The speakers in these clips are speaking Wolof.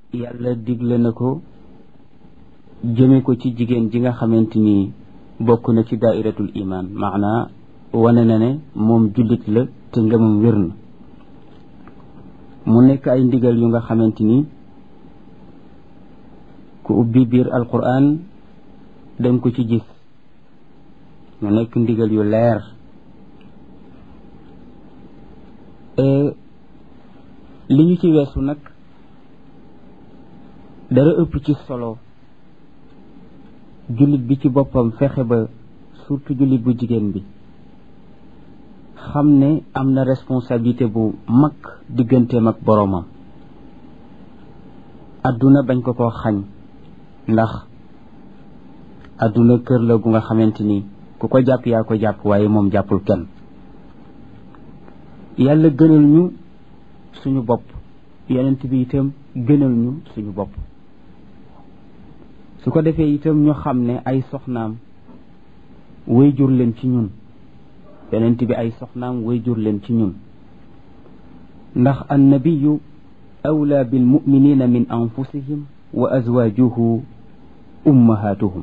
yàlla digle na ko jëme ko ci jigéen ji nga xamante ni bokk na ci daairatul iman maanaa wane na ne moom jullit la te ngëmam wér na mu nekk ay ndigal yu nga xamante ni ku ubbi biir alquran danga ko ci gis mu nekk ndigal yu leer li ñu ci weesu nag dara ëpp ci solo jullit bi ci boppam fexe ba surtout jullit bu jigéen bi xam ne am na responsabilité bu mag digganteem ak boroomam adduna bañ ko ko xañ ndax adduna kër la gu nga xamante ni ku ko jàpp yaa ko jàpp waaye moom jàppul kenn yàlla gënal ñu suñu bopp yonent bi itam gënal ñu suñu bopp su ko defee itam ñu xam ne ay soxnaam way jur leen ci ñun yonent bi ay soxnaam way jur leen ci ñun ndax annabiyu awla bil muminina min anfusihim wa azwajuhu ummahatuhum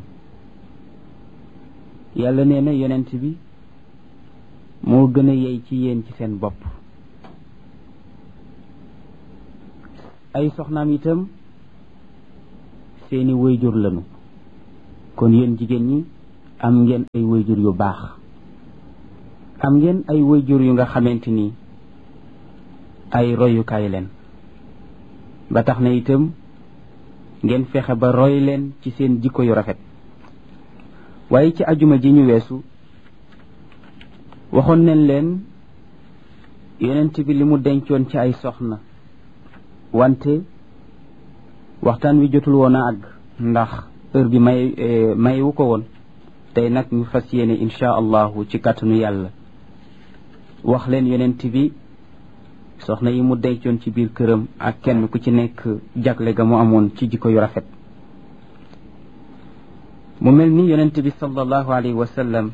yàlla nee na yonent bi moo gën a yey ci yéen ci seen bopp ay soxnaam itam seeni wayjur lañu kon yéen jigéen ñi am ngeen ay wayjur yu baax am ngeen ay wayjur yu nga xamante ni ay royukaay leen ba tax na itam ngeen fexe ba roy leen ci seen jikko yu rafet waaye ci ajuma ji ñu weesu waxoon nañ leen yonent bi li mu dencoon ci ay soxna wante waxtaan wi jotul woon a àgg ndax heure bi may mayewu ko woon tey nag ñu fas yéene insha allahu ci kàttanu yàlla wax leen yonent bi soxna yi mu dencoon ci biir këram ak kenn ku ci nekk jagle ga mu amoon ci jikko yu rafet mu mel ni yonent bi sallallahu alayhi wa sallam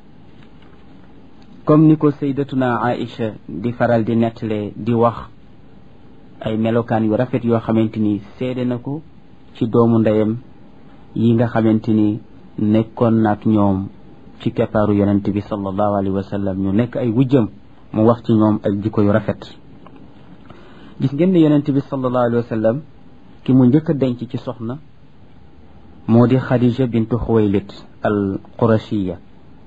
comme ni ko saydatuna Aïcha di faral di nettalee di wax ay melokaan yu rafet yoo xamante ni seede na ko ci doomu ndeyam yi nga xamante ni nekkoon naak ñoom ci keppaaru yonent bi sallallahu alayhi wa sallam ñu nekk ay wujjam mu wax ci ñoom ay jikko yu rafet gis ngeen ne yonent bi sallallahu alayhi wa sallam ki mu njëkk a denc ci soxna moo di Khadija bintu Xuwaylid al Qurashiya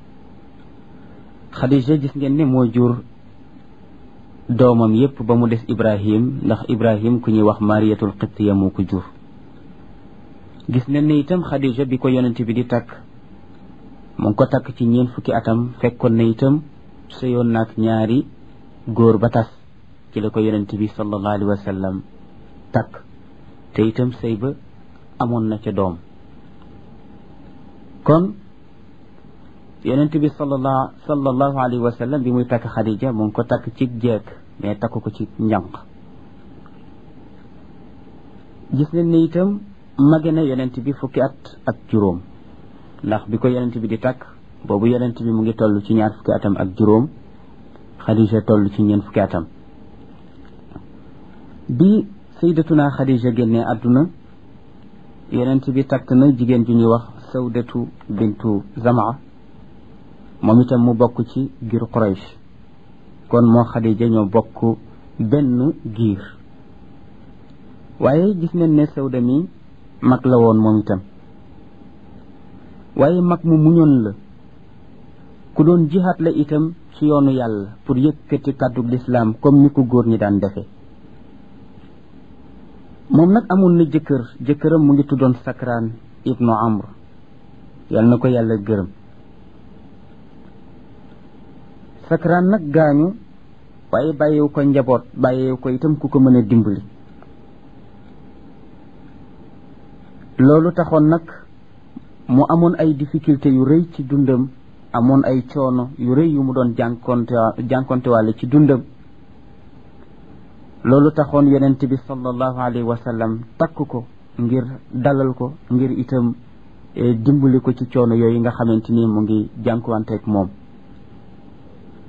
Khadija gis ngeen ne moo jur doomam yépp ba mu des Ibrahim ndax Ibrahim ku ñuy wax Mariyatul Qibtiya moo ko jur gis nañ ne itam Khadija bi ko yonent bi di takk mu ngi ko takk ci ñeent fukki atam fekkoon na itam sëyoon naak ñaari góor ba tas ci la ko yonent bi sallallahu alayhi wa sallam takk te itam sëy ba amoon na ca doom kon yonent bi sallallahu sallallahu alayhi wa sallam bi muy takk Khadija mu ngi ko takk ci jeeg mais takk ko ci njànq gis nañ ne itam mage na yonent bi fukki at ak juróom ndax bi ko yonent bi di takk boobu yonent bi mu ngi toll ci ñaar fukki atam ak juróom Khadija toll ci ñeent fukki atam bi sayyidatuna Khadija génnee àdduna yonent bi takk na jigéen ju ñuy wax sawdatu bintu zamaa moom itam mu bokk ci giir Quraysh kon moo Xadija ñoo bokk benn giir waaye gis nañ ne sawda mi mag la woon moom itam waaye mag mu muñoon la ku doon jihaat la itam ci yoonu yàlla pour yëkkati kàddu lislaam comme ni ko góor ñi daan defe moom nag amoon na jëkkër jëkkëram mu ngi tuddoon Sakraan ibnu Amr yal na ko yàlla gërëm sakraan nag gaañu waaye bàyyiwu ko njaboot bàyyiwu ko itam ku ko mën a dimbali loolu taxoon nag mu amoon ay difficulté yu rëy ci dundam amoon ay coono yu rëy yu mu doon jànkonte jànkontewaale ci dundam loolu taxoon yonent bi sallallahu alayhi wa sallam takk ko ngir dalal ko ngir itam dimbali ko ci coono yooyu nga xamante ni mu ngi jànkuwanteeg moom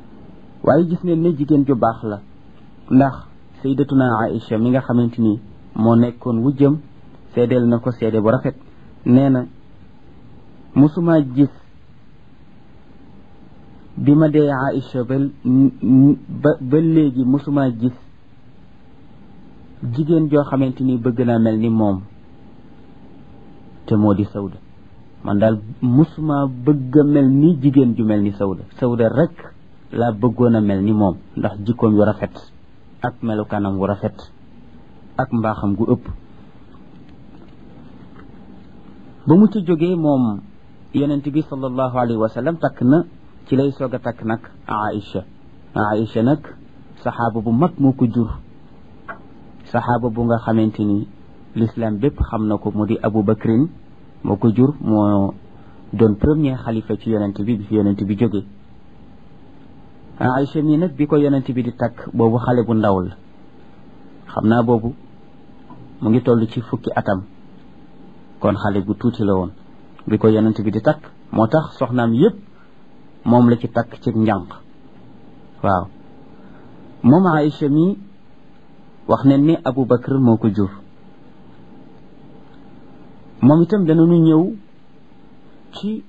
waaye gis ngeen ne jigéen ju baax la ndax sayyidatuna Aïcha mi nga xamante ni moo nekkoon wujjam seedeel na ko seede bu rafet nee na musuma gis bi ma dee Aïcha ba ba ba léegi musuma gis jigéen joo xamante ni bëgg naa mel ni moom te moo di sawda man daal musuma bëgg a mel ni jigéen ju mel ni sawda sawda rek laa bëggoon a mel ni moom ndax jikkoom yu rafet ak melukaanam wu rafet ak mbaaxam gu ëpp ba mu ci jógee moom yonent bi sallallahu alayhi wa sallam takk na ci lay soog a takk nag Aïcha Aïcha nag saxaaba bu mag moo ko jur saxaaba bu nga xamante ni l'islam bépp xam na ko mu di Abu Bakrin moo ko jur moo doon premier xalifa ci yonent bi bi fi yonent bi jógee Aïcha mii nag bi ko yonent bi di takk boobu xale bu ndaw la xam naa boobu mu ngi toll ci fukki atam kon xale bu tuuti la woon bi ko yonent bi di takk moo tax soxnaam yépp moom la ci takk ci njànq waaw moom Aïcha mii wax ne ni Abu Bakr moo ko jur moom itam danañu ñëw ci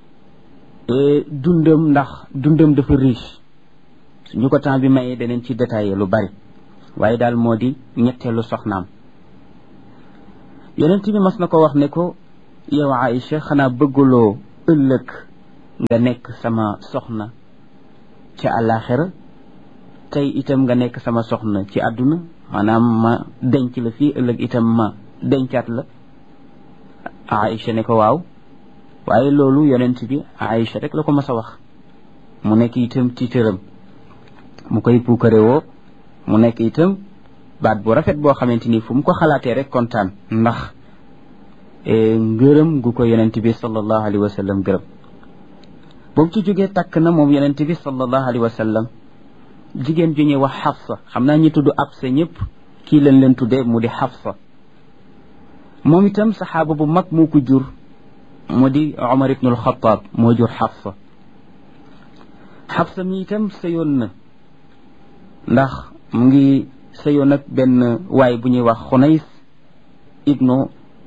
dundam ndax dundam dafa riche suñu ko temps bi mayee daneen ci détaillé lu bari waaye daal moo di ñetteelu soxnaam yonent bi mas na ko wax ne ko yow Aïcha xanaa bëgguloo ëllëg nga nekk sama soxna ci àllaaxira tey itam nga nekk sama soxna ci àdduna maanaam ma denc la fii ëllëg itam ma dencaat la Aïcha ne ko waaw waaye loolu yonent bi Aïcha rek la ko mas a wax mu nekk itam tiitëram mu koy puukare woo mu nekk itam baat bu rafet boo xamante ni fu mu ko xalaatee rek kontaan ndax ngërëm gu ko yonent bi sallallahu alayhi wa sallam gërëm boobu ci jógee takk na moom yonent bi sallallahu alayhi wa sallam jigéen ju ñuy wax Xafsa xam naa ñi tudd Absa ñëpp kii leen leen tuddee mu di Xafsa moom itam saxaaba bu mag moo ko jur mu di Omar ibnul Xataab moo jur Xafsa Xafsa mi itam sëyoon na ndax mu ngi sëyoon ak benn waay bu ñuy wax Xunays ibnu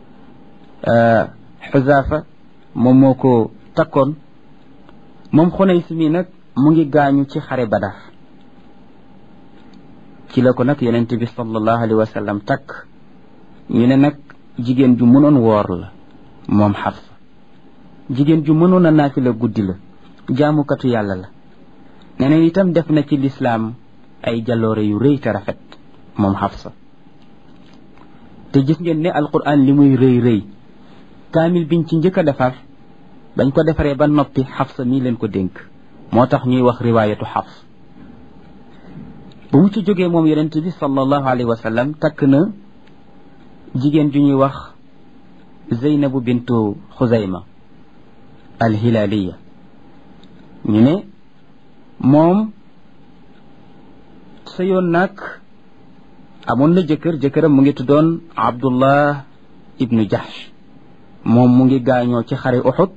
Xuzaafa moom moo ko takkoon moom Xunays mi nag mu ngi gaañu ci xare Badar ci la ko nag yonent bi sallallahu alayhi wa sallam takk ñu ne nag jigéen ju mënoon woor la moom Xafsa jigéen ju mënoon a naafila guddi la jaamukatu yàlla la nee na itam def na ci lislaam ay jaloore yu rëy te rafet moom Xafsa te gis ngeen ne alquran li muy rëy rëy kaamil biñ ci njëkk a defar bañ ko defaree ba noppi Xafsa mii leen ko dénk moo tax ñuy wax riwaayatu Xafs bu mu ci jógee moom yonent bi sallallahu alayhi wa sallam takk na jigéen ju ñuy wax Zeynabu bintu Xuzayma alhilaaliya ñu ne moom sëyoon nag amoon na jëkkër jëkkëram mu ngi tuddoon Abdullah ibnu Jahsh moom mu ngi gaañoo ci xare Uxud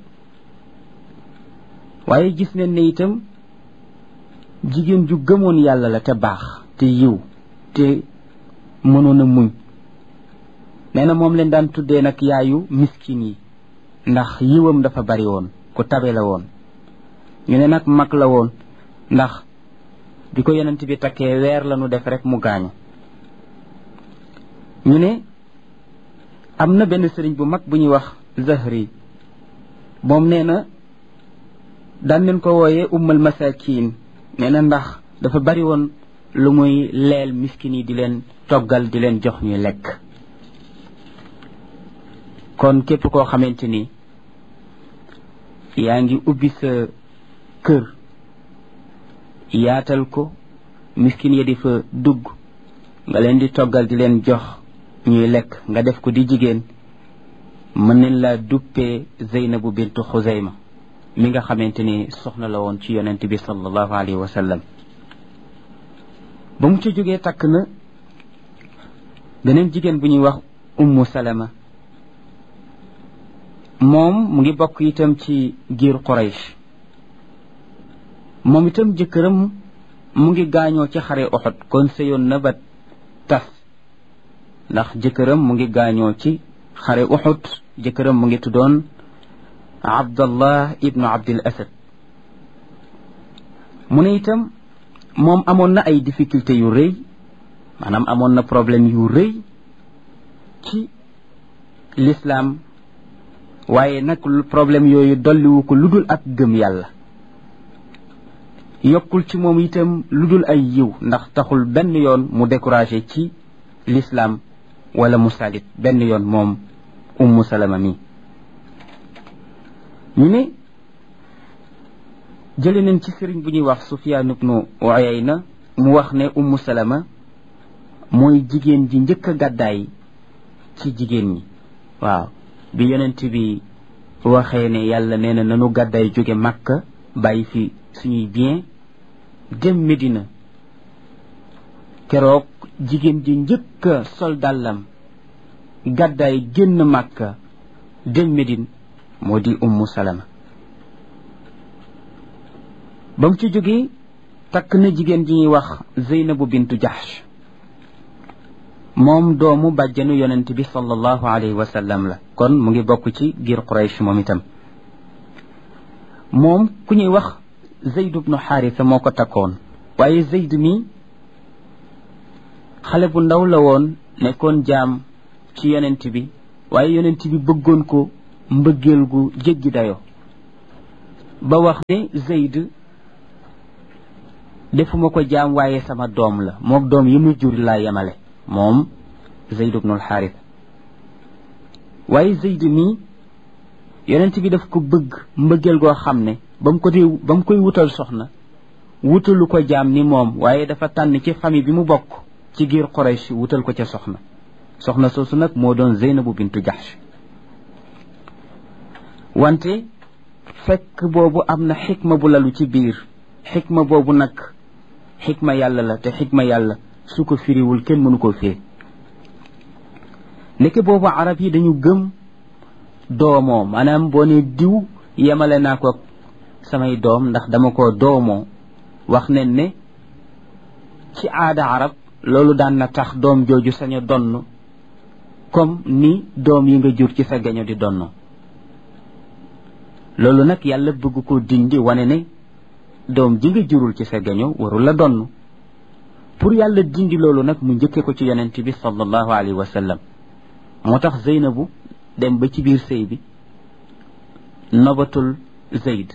waaye gis nañ ne itam jigéen ju gëmoon yàlla la te baax te yiw te mënoon a muñ nee na moom leen daan tuddee nag yaayu miskin yi ndax yiwam dafa bari woon ku tabe la woon ñu ne nag mag la woon ndax bi ko yonent bi takkee weer la nu def rek mu gaañu ñu ne am na benn sëriñ bu mag bu ñuy wax Zahri moom nee na daan leen ko wooyee ummal masakin nee na ndax dafa bari woon lu muy leel miskin yi di leen toggal di leen jox ñuy lekk kon képp koo xamante ni yaa ngi ubbi sa kër yaatal ko miskin ya di fa dugg nga leen di toggal di leen jox ñuy lekk nga def ko di jigéen mën nañ laa duppee Zeynabu bintu Xuzayma mi nga xamante ni soxna la woon ci yonent bi sallallahu alayhi wa sallam ba mu ca jógee takk na beneen jigéen bu ñuy wax ummu salama moom mu ngi bokk itam ci giir Quraysh moom itam jëkkëram mu ngi gaañoo ci xare Uhud kon sëyoon na ba tas ndax jëkkëram mu ngi gaañoo ci xare uxud jëkkëram mu ngi tuddoon abdallah ibnu abdil asad mu ne itam moom amoon na ay difficulté yu rëy maanaam amoon na problème yu rëy ci l'islam waaye nag problème yooyu dolliwu ko lu dul ak gëm yàlla yokkul ci moom itam lu dul ay yiw ndax taxul benn yoon mu découragé ci l'islam wala mu salit benn yoon moom ummu salama mi ñu ne jële nañ ci sëriñ bu ñuy wax sufyaan ibnu uyayna mu wax ne ummu salama mooy jigéen ji njëkk a gàddaay ci jigéen ñi waaw bi yonent bi waxee ne yàlla nee na nanu gàddaay jóge màkka bàyyi fi suñuy bien dem Medina keroog jigéen ji njëkk a sol dàllam gàddaay génn màkka dem Medine moo di ummu salama ba mu ci jógee takk na jigéen ji ñuy wax zeynabu bintu jahsh moom doomu bàjjanu yonent bi sallallahu alayhi wa sallam la kon mu ngi bokk ci giir quraysh moom itam moom ku ñuy wax zeyd ibnu xaarisa moo ko takkoon waaye zeyd mi xale bu ndaw la woon nekkoon jaam ci yonent bi waaye yonent bi bëggoon ko mbëggeel gu jéggi dayo ba wax ne zeyd defuma ko jaam waaye sama doom la mook doom yi muy jur laa yemale moom zeyd ibnul xaaris waaye zeyd mii yonent bi daf ko bëgg mbëggeel goo xam ne ba mu ko dee ba mu koy wutal soxna wutalu ko jaam ni moom waaye dafa tànn ci famille bi mu bokk ci giir Quraysh wutal ko ca soxna soxna soosu nag moo doon Zeynabu bintu Jahsh wante fekk boobu am na xikma bu lalu ci biir xikma boobu nag xikma yàlla la te xikma yàlla su ko firiwul kenn mënu koo firi ndeke boobu arab yi dañu gëm doomoo maanaam boo ne diw yemale naa ko samay doom ndax dama ko doomoo wax ne ne ci aada arab loolu daan na tax doom jooju sañ a donn comme ni doom yi nga jur ci sa gaño di donn loolu nag yàlla bëgg ko dindi wane ne doom ji nga jurul ci sa gaño warul la donn pour yàlla dindi loolu nag mu njëkke ko ci yonent bi sallallahu alayhi wa sallam moo tax Zeynabu dem ba ci biir sëy bi nobatul Zeyd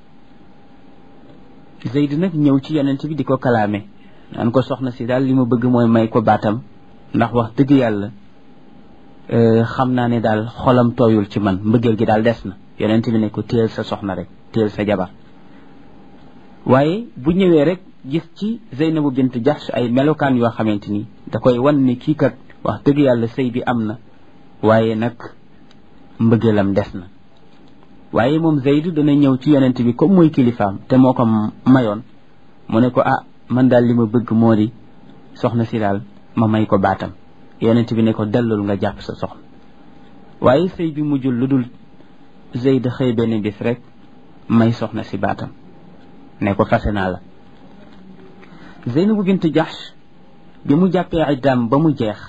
Zeyd nag ñëw ci yonent bi di ko kalaame naan ko soxna si daal li ma bëgg mooy may ko baatam ndax wax dëgg yàlla xam naa ne daal xolam tooyul ci man mbëggeel gi daal des na yonent bi ne ko téel sa soxna rek téel sa jabar waaye bu ñëwee rek gis ci Zeynabu bint Jahsh ay melokaan yoo xamante ni da koy wan ni kii kat wax dëgg yàlla sëy bi am na waaye nag mbëggeelam des na waaye moom Zeyd dana ñëw ci yonent bi comme mooy kilifaam te moo ko mayoon mu ne ko ah man daal li ma bëgg moo di soxna si daal ma may ko baatam yonent bi ne ko dellul nga jàpp sa soxna waaye sëy bi mujjul lu dul Zeyd xëy benn bis rek may soxna si baatam ne ko fase naa la Zeynabu bint Jahsh bi mu jàppee iddaam ba mu jeex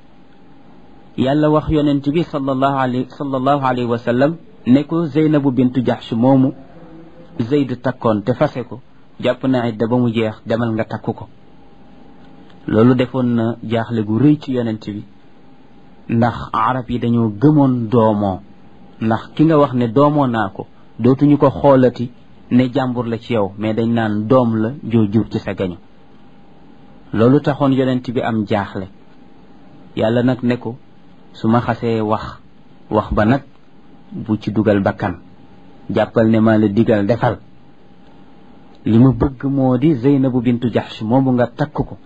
yàlla wax yonent bi sallallahu alayhi sallallahu alayhi wa sallam ne ko Zeynabu bintu Jahsh moomu Zeyd takkoon te fase ko jàpp na idda ba mu jeex demal nga takku ko loolu defoon na jaaxle gu rëy ci yonent bi ndax arab yi dañoo gëmoon doomoo ndax ki nga wax ne doomoo naa ko dootuñu ko xoolati ne jàmbur la ci yow mais dañ naan doom la joo jur ci sa gaño loolu taxoon yonent bi am jaaxle yàlla nag ne ko su ma xasee wax wax ba nag bu ci dugal bakkan jàppal ne maa la digal defal li ma bëgg moo di Zeynabu bintu Jahsh moomu nga takk ko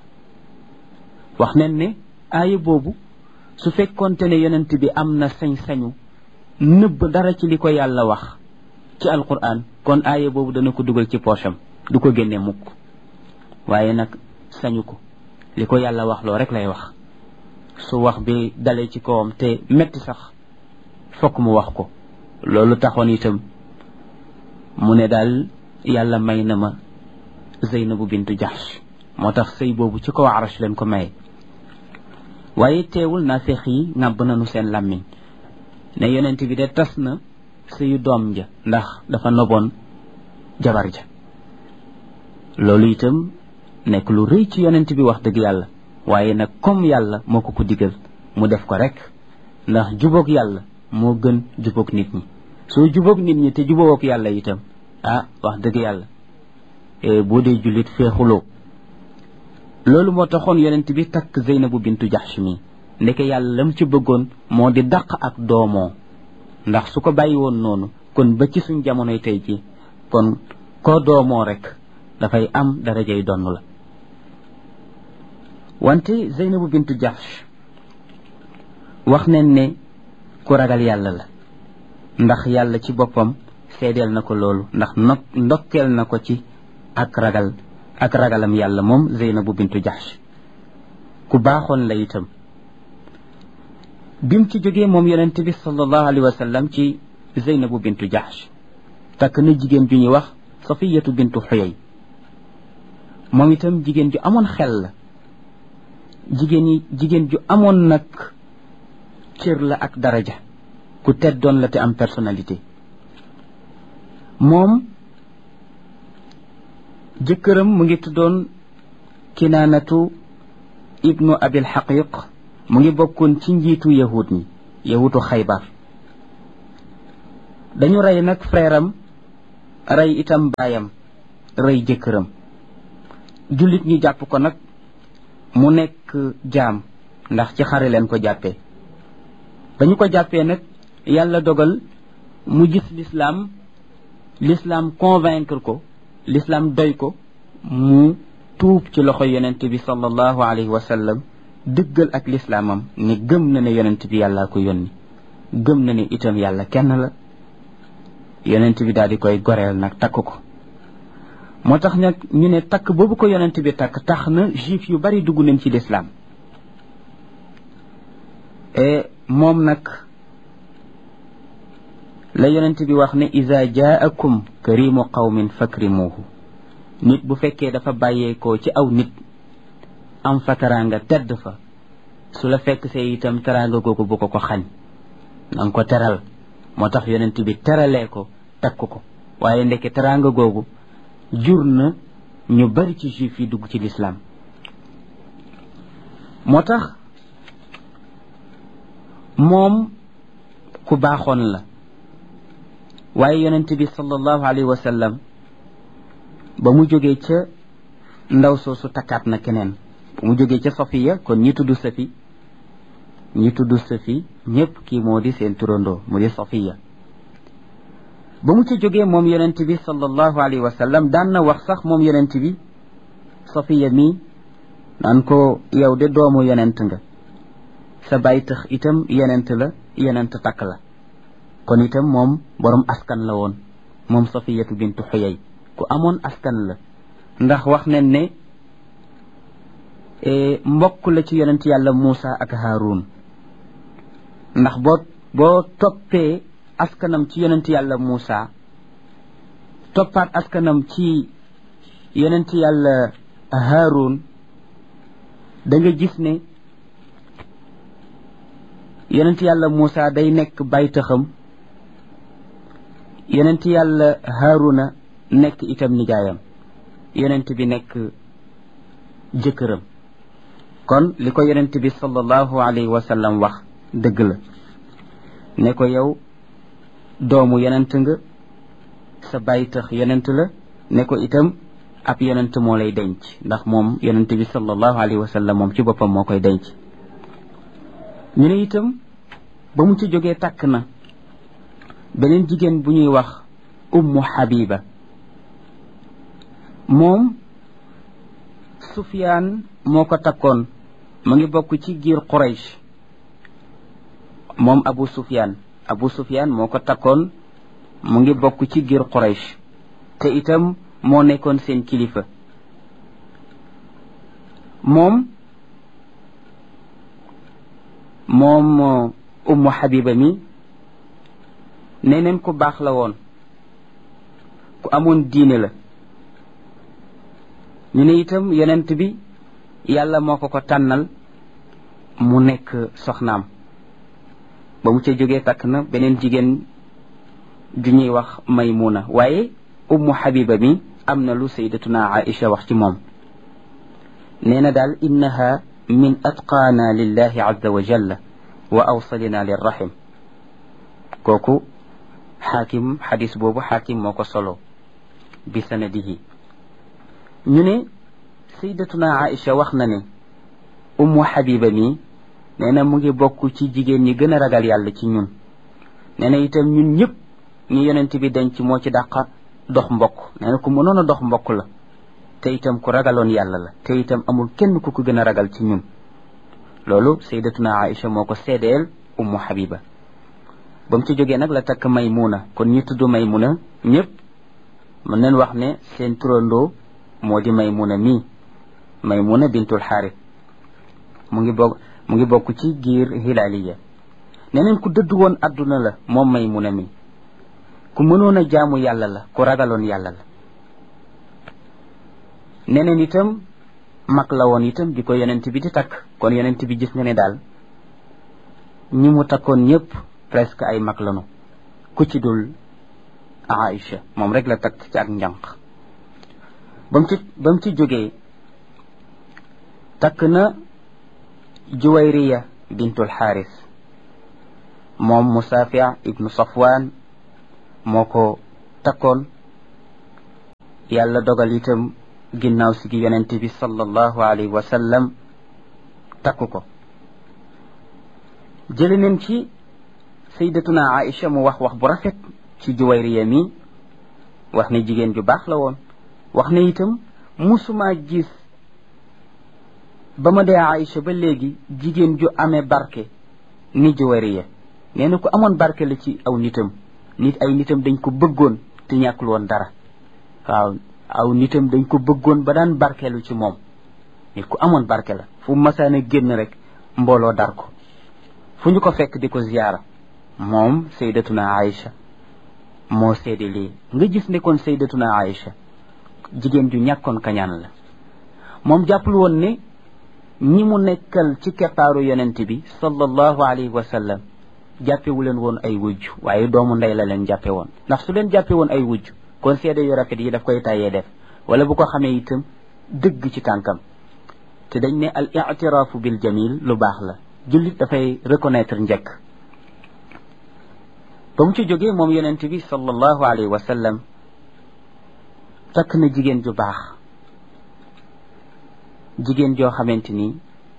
wax nen ne aaya boobu su fekkonte ne yonent bi am na sañ-sañu nëbb dara ci li ko yàlla wax ci alquran kon aaya boobu dana ko dugal ci poosam du ko génne mukk waaye nag sañu ko li ko yàlla wax loo rek lay wax su wax bi dalee ci kawam te metti sax fokk mu wax ko loolu taxoon itam mu ne daal yàlla may na ma Zeynabu bintu Jahsh moo tax sëy boobu ci kaw arash leen ko maye waaye teewul naafeq yi ŋàbb nañu seen làmmiñ ne yonent bi de tas na sëyu doom ja ndax dafa noboon jabar ja loolu itam nekk lu rëy ci yonent bi wax dëgg yàlla waaye nag comme yàlla moo ko ko digal mu def ko rek ndax jubóog yàlla moo gën jubóog nit ñi soo jubóog nit ñi te jubóog yàlla itam ah wax dëgg yàlla boo dee jullit feexuloo loolu moo taxoon yonent bi takk Zeynabu bintu Jaxsh mi ndeke yàlla lam ci bëggoon moo di dàq ak doomoo ndax su ko bàyyi woon noonu kon ba ci suñ jamonoy tey ji kon koo doomoo rek dafay am darajay donn la wante Zeynabu bintu Jaxsh wax nañ ne ku ragal yàlla la ndax yàlla ci boppam seedeel na ko loolu ndax no ndokkeel na ko ci ak ragal ak ragalam yàlla moom Zeynabu bintu Jaxsh ku baaxoon la itam bim ci jógee moom yonent bi sallallahu alayhi wa sallam ci Zeynabu bintu Jaxsh takk na jigéen ju ñuy wax Safiyatu bintu Xuyay moom itam jigéen ju amoon xel la jigéen yi jigéen ju amoon nag cër la ak daraja ku teddoon la te am personnalité moom jëkkëram mu ngi tuddoon kinaanatu ibnu abil xaqiq mu ngi bokkoon ci njiitu yahud ñi yahutu xaybar dañu rey nag frère am rey itam baayam rey jëkkëram jullit ñi jàpp ko nag mu nekk jaam ndax ci xare leen ko jàppee dañu ko jàppee nag yàlla dogal mu gis l'islam l'islam convaincre ko l'islam doy ko mu tuub ci loxo yonent bi sallallahu alayhi wa sallam dëggal ak lislaamam ne gëm na ne yonent bi yàllaa ko yónni gëm na ne itam yàlla kenn la yonent bi daal di koy goreel nag takk ko moo tax nag ñu ne takk boobu ko yonent bi takk tax na juif yu bari dugg nañ ci lislaam e moom nag la yonent bi wax ne iza jaakum karimu qawmin fakrimuhu nit bu fekkee dafa bàyyeekoo ci aw nit am fa teraanga tedd fa su la fekk see itam teraanga googu bu ko ko xañ na nga ko teral moo tax yonent bi teralee ko takk ko waaye ndeke teraanga googu jur na ñu bari ci juif yi dugg ci lislaam moo tax moom ku baaxoon la waaye yonent bi sallallahu alayhi wa sallam ba mu jógee ca ndaw soosu takkaat na keneen ba mu jógee ca safiya kon ñi tudd safi ñi tudd safi ñépp kii moo di seen turandoo mu di safiya ba mu ca jógee moom yonent bi sallallahu alayhi wa sallam daan na wax sax moom yonent bi safiya mi naan ko yow de doomu yonent nga sa baay tax itam yonent la yonent takk la kon itam moom borom askan la woon moom safiyatu bintu xuyay ku amoon askan la ndax wax nañ ne mbokk la ci yonent yàlla Muusa ak Haarun ndax boo boo toppee askanam ci yonent yàlla Muusa toppaat askanam ci yonent yàlla Haarun da nga gis ne yonent yàlla Muusa day nekk baytaxam yonent yàlla Haaruna nekk itam nijaayam yonent bi nekk jëkkëram kon li ko yonent bi sallallahu alayhi wa sallam wax dëgg la ne ko yow doomu yonent nga sa bàyyi tax yonent la ne ko itam ab yonent moo lay denc ndax moom yonent bi sallallahu alayhi wa sallam moom ci boppam moo koy denc ñu ne itam ba mu ci jógee takk na beneen jigéen bu ñuy wax ummu habiba moom sufyaan moo ko takkoon mu ngi bokk ci giir quraysh moom abu sufyaan abu sufyaan moo ko takkoon mu ngi bokk ci giir quraysh te itam moo nekkoon seen kilifa moom moom ummu habiba mi neneen ku baax la woon ku amoon diine la ñu ne itam yonent bi yàlla moo ko ko tànnal mu nekk soxnaam ba mu ca jógee takk na beneen jigéen ju ñuy wax maymuna waaye ummu habiba mi am na lu sayyidatuna aisha wax ci moom nee na daal innaha min atqaana lillahi azza wa jalla wa awsalina lirrahim kooku xaakim xadis boobu xaakim moo ko solo bi sanadihi ñu ne sayyidatuna aisha wax na ne ummu habiba mi nee na mu ngi bokk ci jigéen ñi gën a ragal yàlla ci ñun nee na itam ñun ñëpp ñi yonent bi denc moo ci dàqa dox mbokk nee na ku mënoon a dox mbokk la te itam ku ragaloon yàlla la te itam amul kenn ku ko gën a ragal ci ñun loolu sayyidatuna aisha moo ko seedeel ummu habiba ba mu ci jógee nag la takk maymuna kon ñi tudd maymuna ñëpp mën nañ wax ne seen turandoo moo di maymuna mii maymuna bintul xaarit mu ngi bokk mu ngi bokk ci giir hilaaliya neneen ku dëdd woon adduna la moom maymuna mi ku mënoon a jaamu yàlla la ku ragaloon yàlla la neneen itam mag la woon itam di ko yonent bi di takk kon yonent bi gis nga ne daal ñi mu takkoon ñëpp presque ay mag lanu ku ci dul Aïcha moom rek la takk ci ak njànq ba mu ci ba mu ci jógee takk na Juwayriya bintul Xaaris moom Musafia ibnu Safwan moo ko takkoon yàlla dogal itam ginnaaw si gi yonente bi sallallahu alayhi wa sallam takk ko jële neen ci sayyidatuna Aïcha mu wax wax bu rafet ci Juwayriya mi wax ne jigéen ju baax la woon wax ne itam musuma gis ba ma dee Aïcha ba léegi jigéen ju amee barke ni Juwayriya nee na ku amoon barke la ci aw nitam nit ay nitam dañ ko bëggoon te ñàkkul woon dara waaw aw nitam dañ ko bëggoon ba daan barkeelu ci moom nit ku amoon barke la fu masaana génn rek mbooloo dar ko fu ñu ko fekk di ko ziyaara moom sayyidatuna Aïcha moo seede lii nga gis ne kon sayyidatuna Aïcha jigéen ju ñàkkoon kañaan la moom jàppul woon ne ñi mu nekkal ci keppaaru yonent bi sallallahu alayhi wa sallam jàppewu leen woon ay wujj waaye doomu ndey la leen jàppe woon ndax su leen jàppe woon ay wujj kon seede yu rafet yi daf koy tàyyee def wala bu ko xamee itam dëgg ci tànkam te dañ ne al i'tiraafu bil jamil lu baax la jullit dafay reconnaître njëkk ba mu ci jógee moom yonent bi sallallahu alayhi wa sallam takk na jigéen ju baax jigéen joo xamante ni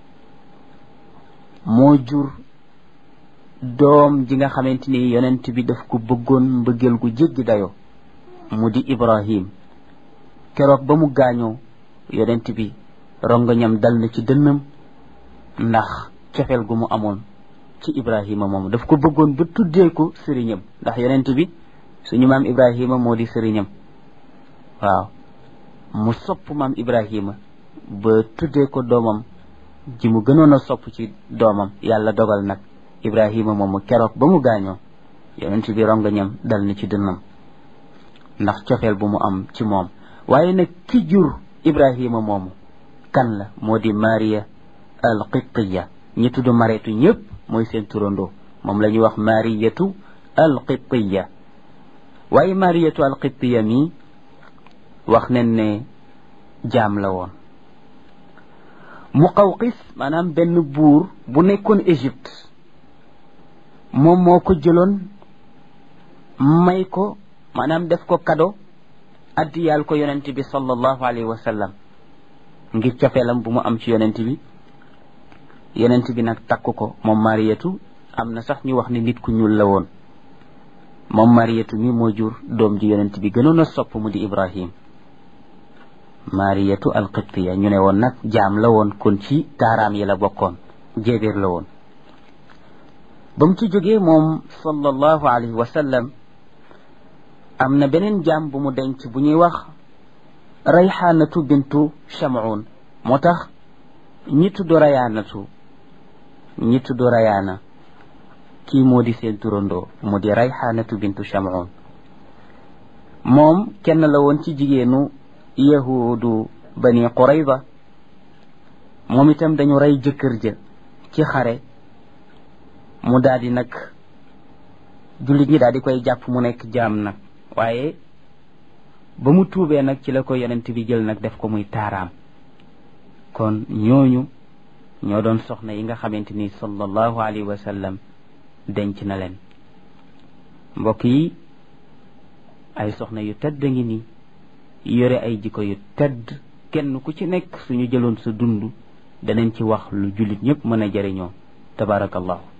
moo jur doom ji nga xamante ni yonent bi daf ko bëggoon mbëggeel gu jéggi dayo mu di Ibrahim keroog ba mu gaañoo yonent bi rongoñam dal na ci dënnam ndax cofeel gu mu amoon ci Ibrahima moom daf ko bëggoon ba tuddee ko sëriñam ndax yonent bi suñu maam Ibrahima moo di sëriñam waaw mu sopp maam Ibrahima ba tuddee ko doomam ji mu gënoon a sopp ci doomam yàlla dogal nag Ibrahima moomu keroog ba mu gaañoo yonent bi rongoñam dal na ci dënnam ndax cofeel bu mu am ci moom waaye nag ki jur Ibrahima moomu kan la moo di Maria al Qibtiya ñi tudd mareetu ñëpp mooy seen turandoo moom la ñuy wax Mariyatu al Qibtiya waaye Mariyatu al Qibtiya mi wax nañ ne jaam la woon Muqawqis maanaam benn buur bu nekkoon Égypte moom moo ko jëloon may ko maanaam def ko kado addiyaal ko yonent bi sallallahu alayhi wa sallam ngir cofeelam bu mu am ci yonent bi yonent bi nag takk ko moom mariyatu am na sax ñu wax ne nit ku ñuul la woon moom mariyatu mi moo jur doom ji yonent bi gënoon a sopp mu di ibrahim mariyatu alqibtiya ñu ne woon nag jaam la woon kon ci taaraam yi la bokkoon jéebéer la woon ba mu ci jógee moom sallallahu alayhi wa sallam am na beneen jaam bu mu denc bu ñuy wax rayxaanatu bintu chamoun moo tax ñi tudd rayaanatu ñi tudd rayaana kii moo di seen turandoo mu di rayxaanatu bintu chamoun moom kenn la woon ci jigéenu yahudu bani qurayza moom itam dañu rey jëkkër ja ci xare mu daal di nag jullit ñi daal di koy jàpp mu nekk jaam nag waaye ba mu tuubee nag ci la ko yonent bi jël nag def ko muy taaraam kon ñooñu ñoo doon soxna yi nga xamante ni sallallahu alayhi wa sallam denc na leen mbokk yi ay soxna yu tedd ngi ni yore ay jikko yu tedd kenn ku ci nekk suñu jëloon sa dund danañ ci wax lu jullit ñëpp mën a jëriñoo tabarakallahu